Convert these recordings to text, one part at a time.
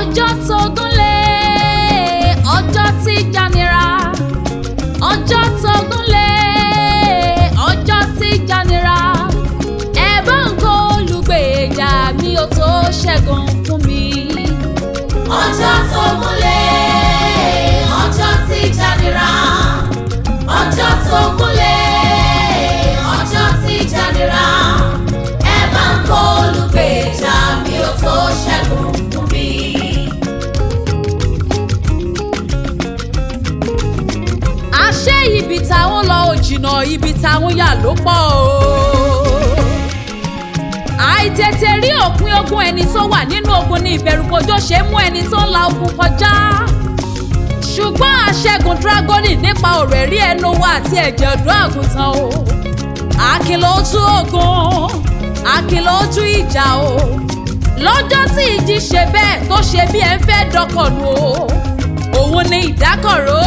ọjọ́ tó gúnlé ọjọ́ tí janira ọjọ́ tó gúnlé ọjọ́ tí janira ẹ bá ń kó olùgbèjà mi ò tó ṣẹ́gun fún mi. ọjọ́ tó múlẹ̀ ọjọ́ tí janira ọjọ́ tó múlẹ̀ ọjọ́ tí janira ẹ bá ń kó olùgbèjà mi ò tó ṣẹ́gun fún mi. àṣé ibi táwọn lọ ò jìnnà ibi táwọn yà ló pọ̀ o. àìtètè rí òpin ogun ẹni tó wà nínú ogun ní ìbẹ̀rùbojo ṣe mú ẹni tó ń la ogun kọjá. ṣùgbọ́n àṣẹ́gun dragoni nípa ọ̀rọ̀ ẹ̀rí ẹnu wa àti ẹ̀jẹ̀ ọ̀dọ́ àgùntàn o. àkìlọ̀ ojú ogun àkìlọ̀ ojú ìjà o. lọ́jọ́ tí ìjì ṣe bẹ́ẹ̀ tó ṣe bí ẹ ń fẹ́ dọkọ̀nù o. òun ni ìdákọ̀ró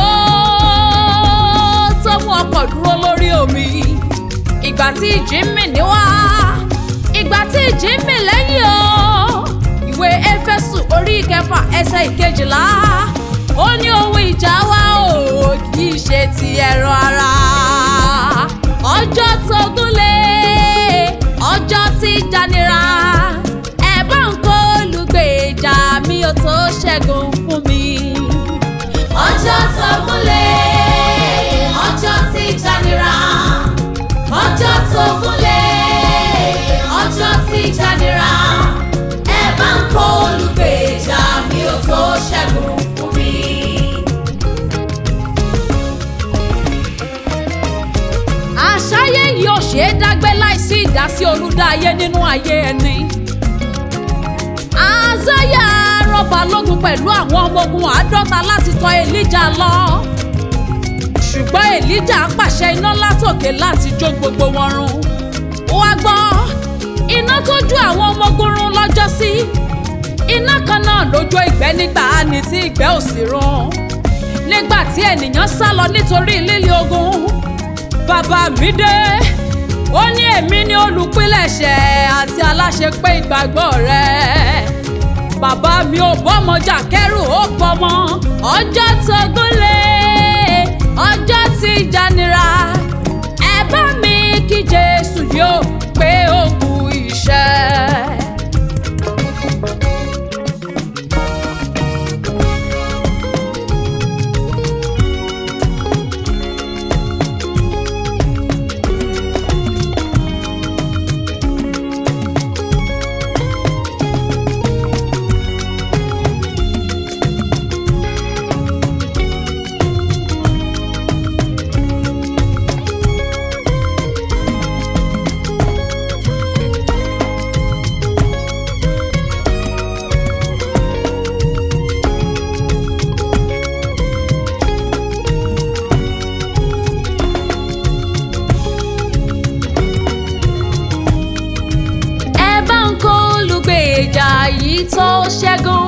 tó mú ọkọ̀ dúró lórí omi ìgbà tí ìjì ń mì níwá ìgbà tí ìjì ń mì lẹ́yìn o ìwé éfésù orí ìkẹfà ẹsẹ̀ ìkejìlá ó ní ohun ìjà wa o kì í ṣe ti ẹran ara ọjọ́ tó gúnlé ọjọ́ tí janira ẹ bá ń kó olùgbèjà mi ò tó ṣẹ́gun fún mi. ọjọ́ tó múlẹ̀ ọjọ́ tí janira ọjọ́ tó múlẹ̀ ọjọ́ tí janira ẹ bá ń kó olùgbèjà mi ò tó ṣẹ́gun fún mi. àṣàyè yìí ò ṣeé dágbé láìsí ìdásí olùdáyé nínú ayé ẹni. àzáyà rọba lógun pẹ̀lú àwọn ọmọ ogun àádọ́ta láti tọ̀ èlíjà lọ. ṣùgbọ́n èlíjà pàṣẹ iná látòkè láti jó gbogbo wọn run. ó wá gbọ́ iná tó jó àwọn ọmọ ogun run lọ́jọ́sí. iná kan náà ló jó ìgbẹ́ nígbà ní tí ìgbẹ́ ò sí run. nígbà tí ènìyàn sá lọ nítorí líle ogun bàbá mi dé ó ní èmi ní olùpilẹ̀ṣẹ̀ àti aláṣepé ìgbàgbọ́ rẹ̀ bàbá mi ò bọ́mọjà kẹ́rù ó bọ́mọ ọjọ́ tó gúnlé ọjọ́ tí janira ẹ bá mi kí jésù yóò pé ó kú iṣẹ́. ẹ bá ń kó olùgbèjà yìí tó ṣẹ́gun